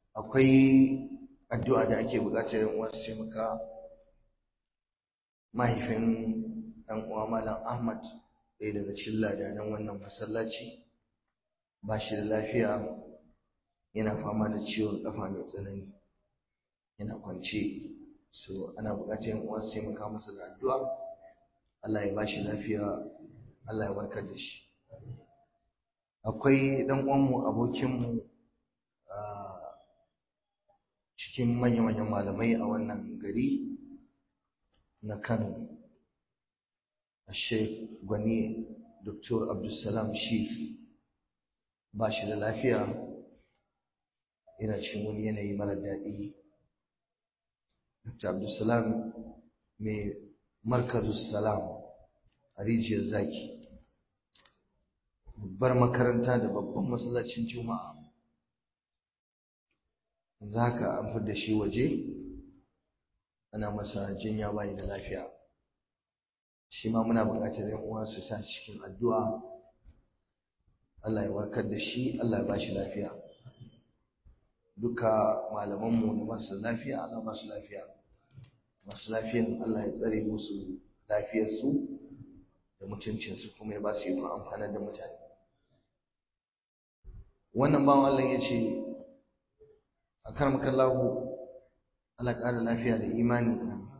akwai addu'a da ake buƙatar yan uwa su taimaka mahaifin ɗan uwa malam Ahmad ɗaya daga cikin ladanan wannan masallaci ba shi da lafiya yana fama da ciwon ƙafa mai tsanani yana kwance so ana buƙatar yan uwa su taimaka masa da addu'a Allah ya ba shi lafiya Allah ya warkar da shi akwai ɗan uwanmu abokinmu cikin manya-manyan malamai a wannan gari na Kano Sheikh Gwani Dr. Abdulsalam Shis ba shi da lafiya yana cikin wani yanayi mara daɗi Dr. Abdulsalam mai markazus salam a rijiyar zaki babbar makaranta da babban masallacin juma'a yanzu haka an fi da shi waje ana masa jinya bayi da lafiya shi ma muna buƙatar yan uwa su sa cikin addu'a Allah ya warkar da shi Allah ya ba shi lafiya duka malamanmu da masu lafiya Allah ba su lafiya masu lafiyan Allah ya tsare musu lafiyarsu da mutuncinsu kuma ya ba su yi amfanar da mutane wannan bawan Allah ya ce a karmakallahu Allah ƙara lafiya da imani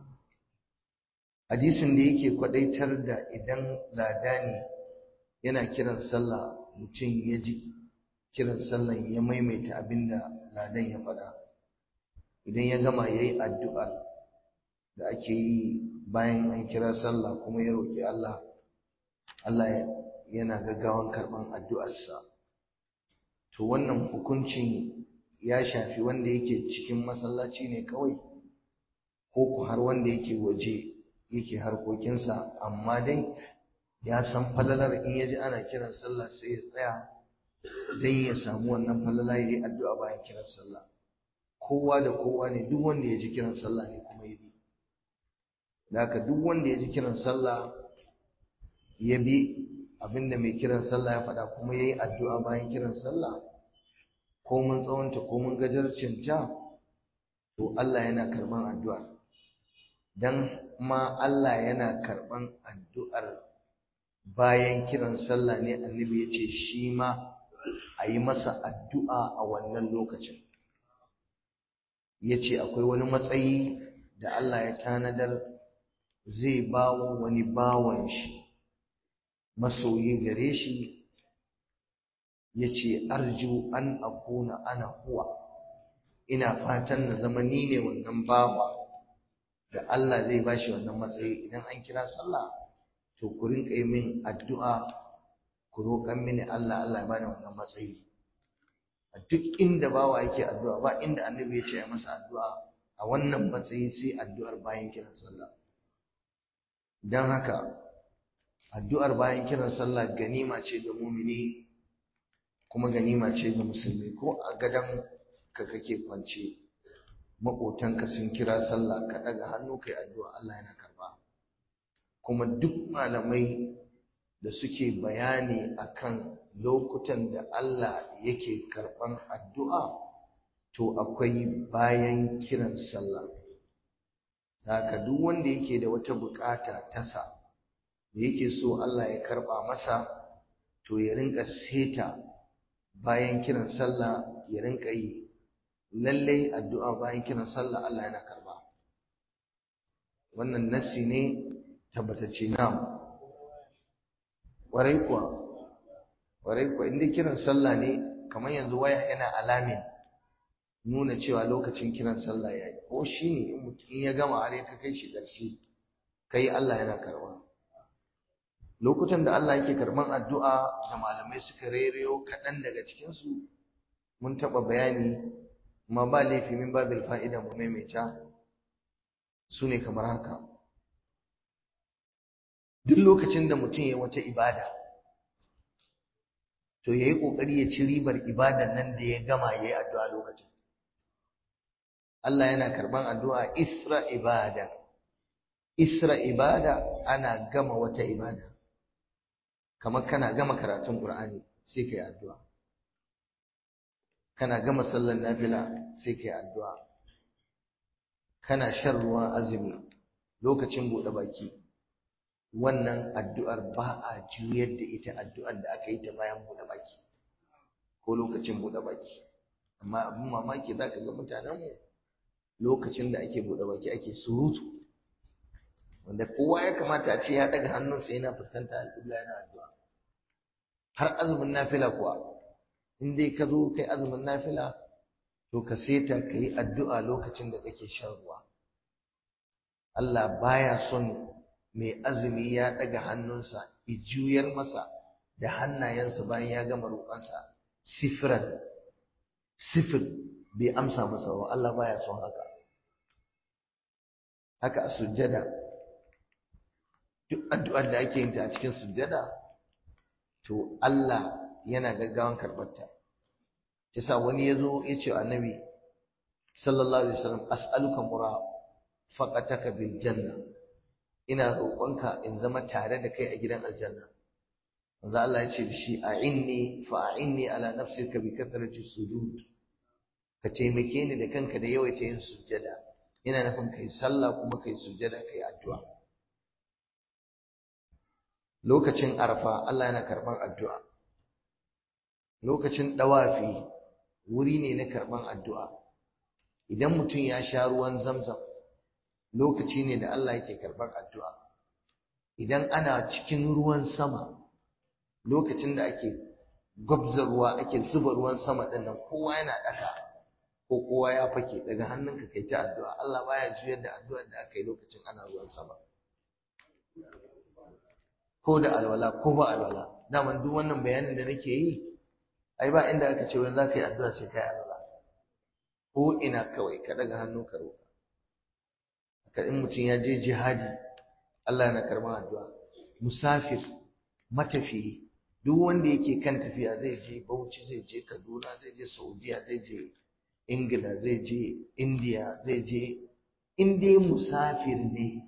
hadisin da yake kwadaitar da idan ladani yana kiran sallah mutum ya ji kiran sallan ya maimaita abinda ladan ya faɗa idan ya gama ya yi addu'ar da ake yi bayan an kira sallah kuma ya roƙi Allah Allah yana gaggawan karɓan addu'arsa to wannan hukuncin ya shafi wanda yake cikin masallaci ne kawai ko ku har wanda yake waje yake harkokinsa amma dai ya san falalar in ya ji ana kiran sallah sai ya tsaya don ya samu wannan falala ya yi addu'a bayan kiran sallah kowa da kowa ne duk wanda ya ji kiran sallah ne kuma ya bi da haka duk wanda ya ji kiran sallah ya bi abinda mai kiran sallah ya faɗa kuma ya yi addu'a bayan kiran sallah ko mun tsawonta ko mun gajarcinta to Allah yana karɓan addu'ar dan ma Allah yana karɓan addu'ar bayan kiran sallah ne annabi ya ce shi ma a yi masa addu'a a wannan lokacin ya ce akwai wani matsayi da Allah ya tanadar zai bawa wani bawan shi masoyi gare shi ya ce arju an akuna ana huwa ina fatan na zama ni ne wannan bawa da Allah zai bashi wannan matsayi idan an kira sallah to ku rinka yi min addu'a ku roƙan mini Allah Allah ya bani wannan matsayi a duk inda bawa yake addu'a ba inda annabi ya ce ya masa addu'a a wannan matsayi sai addu'ar bayan kiran sallah don haka addu'ar bayan kiran sallah ganima ce ga mumini kuma ganima ce ga musulmi ko a gadon ka kake kwance maƙotanka sun kira sallah ka ɗaga hannu kai addu'a Allah yana karba kuma duk malamai da suke bayani akan lokutan da Allah yake karɓan addu'a to akwai bayan kiran sallah haka duk wanda yake da wata bukata tasa da yake so Allah ya karɓa masa to ya rinka seta bayan kiran sallah ya rinka yi lallai addu'a bayan kiran sallah Allah yana karɓa wannan nassi ne tabbatacce na warai kuwa warai kuwa inda kiran sallah ne kamar yanzu waya yana alamin nuna cewa lokacin kiran sallah ya yi ko shi ne in ya gama har ya kai shi ƙarshe kai Allah yana karɓa lokutan da Allah yake karɓan addu'a da malamai suka rereyo kaɗan daga cikinsu mun taɓa bayani ma ba laifi min babil fa'ida mu maimaita su ne kamar haka duk lokacin da mutum ya wata ibada to ya yi ƙoƙari ya ci ribar ibadan nan da ya gama ya yi addu'a lokacin Allah yana karɓan addu'a isra ibada isra ibada ana gama wata ibada kamar kana gama karatun Qur'ani sai kai addu'a kana gama sallar nafila sai kai addu'a kana shan ruwan azumi lokacin buɗe baki wannan addu'ar ba a juyar da ita addu'ar da aka yi ta bayan buɗe baki ko lokacin buɗe baki amma abin mamaki za ka ga mutanenmu lokacin da ake buɗe baki ake surutu wanda kowa ya kamata a ce ya ɗaga hannunsa yana fuskanta alƙibla yana addu'a har azumin nafila kuwa in dai ka zo kai azumin nafila to ka seta ka yi addu'a lokacin da kake shan ruwa Allah baya son mai azumi ya ɗaga hannunsa ya juyar masa da hannayensa bayan ya gama roƙonsa sifiran sifir bai amsa masa ba Allah baya son haka haka a sujjada duk addu'ar da ake yin ta a cikin sujjada to Allah yana gaggawan karɓarta yasa wani yazo ya ce annabi sallallahu alaihi wasallam as'aluka murafaqataka bil janna ina roƙonka in zama tare da kai a gidan aljanna manzo Allah ya ce da shi a'inni fa a'inni ala nafsika bi kathrati sujud ka taimake ni da kanka da yawaita yin sujjada yana nufin kai sallah kuma kai sujjada kai addu'a lokacin arfa Allah yana karban addu'a lokacin dawafi wuri ne na karban addu'a idan mutum ya sha ruwan zamzam lokaci ne da Allah yake karban addu'a idan ana cikin ruwan sama lokacin da ake gwabza ruwa ake zuba ruwan sama din nan kowa yana daka ko kowa ya fake daga hannunka kai ta addu'a Allah baya juyar da addu'ar da aka yi lokacin ana ruwan sama ko da alwala ko ba alwala daman duk wannan bayanin da nake yi ai ba inda aka ce wani za ka yi addu'a sai kai alwala ko ina kawai ka daga hannu ka roƙa haka in mutum ya je jihadi Allah yana karɓar addu'a musafir matafiyi duk wanda yake kan tafiya zai je Bauchi zai je Kaduna zai je Saudiya zai je Ingila zai je India zai je in dai musafir ne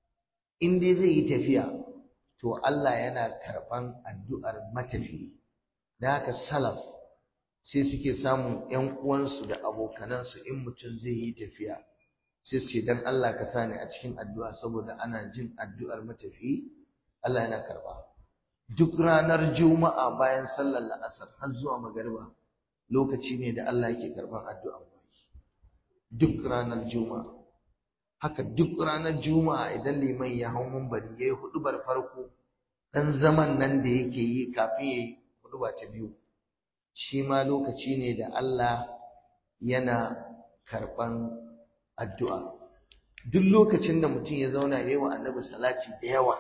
in dai zai yi tafiya to Allah yana karɓan addu'ar matafiyi da haka salaf sai suke samun ‘yan uwansu da abokanansu in mutum zai yi tafiya sai su ce don Allah ka sani a cikin addu'a saboda ana jin addu'ar matafiyi Allah yana karɓa duk ranar juma'a bayan sallar la'asar har zuwa magariba lokaci ne da Allah yake karɓar addu'ar baki duk ranar juma'a haka duk ranar juma'a idan liman ya hau mumbari ya yi hudubar farko ɗan zaman nan da yake yi kafin ya yi huduba ta biyu shi ma lokaci ne da Allah yana karɓan addu'a duk lokacin da mutum ya zauna ya yi wa annabi salati da yawa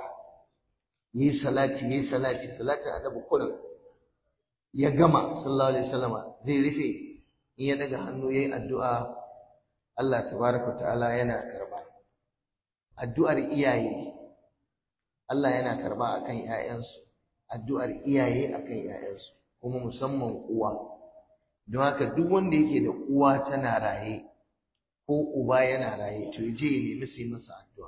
ya yi salati ya yi salati salatin annabi kullum ya gama sallallahu alaihi wasallama zai rufe in ya daga hannu ya yi addu'a Allah tabaraka ta'ala yana karba addu'ar iyaye Allah yana karba akan ƴaƴansu addu'ar iyaye akan ƴaƴansu kuma musamman uwa don haka duk wanda yake da uwa tana raye ko uba yana raye to je ya nemi su yi masa addu'a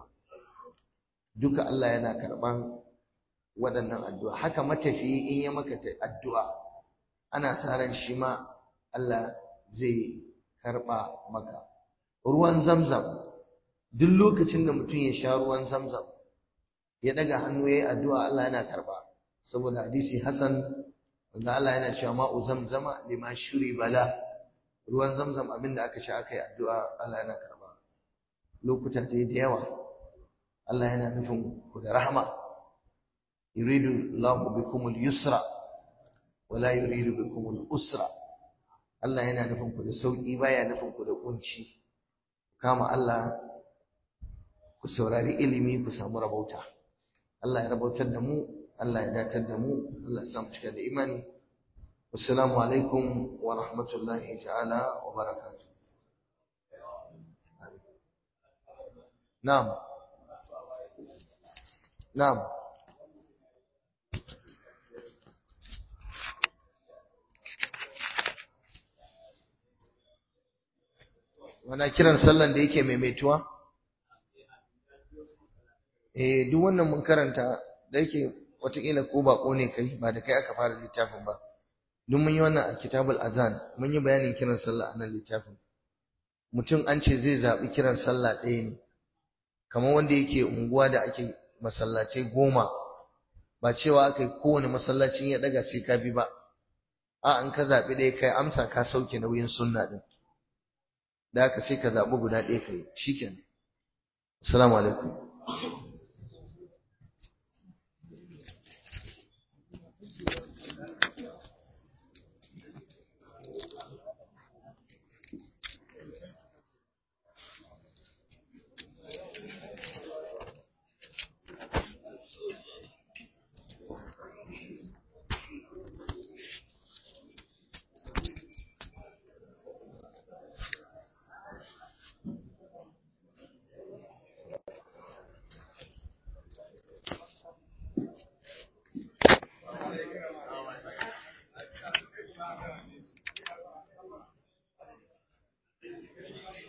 duka Allah yana karban waɗannan addu'a haka matafiyi in ya maka addu'a ana sa ran shi ma Allah zai karba maka ruwan zamzam duk lokacin da mutum ya sha ruwan zamzam ya daga hannu yayi addu'a Allah yana karba saboda hadisi Hassan wanda Allah yana cewa ma'u zamzama lima shuri bala ruwan zamzam abinda aka sha aka yi addu'a Allah yana karba lokuta ce da yawa Allah yana nufin ku da rahama yuridu Allahu bikum al-yusra wa la yuridu bikum al-usra Allah yana nufin ku da sauki baya nufin ku da kunci kama Allah ku saurari ilimi ku samu rabauta Allah ya rabautar da mu Allah ya datar da mu Allah ya samu cika da imani assalamu alaikum wa rahmatullahi ta'ala wa barakatuh na'am na'am wana kiran sallan da yake maimaituwa eh duk wannan mun karanta da yake watakila ko bako ne kai ba da kai aka fara littafin ba duk mun yi wannan a kitabul azan mun yi bayanin kiran sallah a nan littafin mutum an ce zai zaɓi kiran sallah ɗaya ne kamar wanda yake unguwa da ake masallacai goma ba cewa aka yi kowane masallacin ya ɗaga sai ka bi ba a an ka zaɓi ɗaya kai amsa ka sauke nauyin sunna ɗin da haka sai ka zaɓi guda ɗaya kai shikenan assalamu alaikum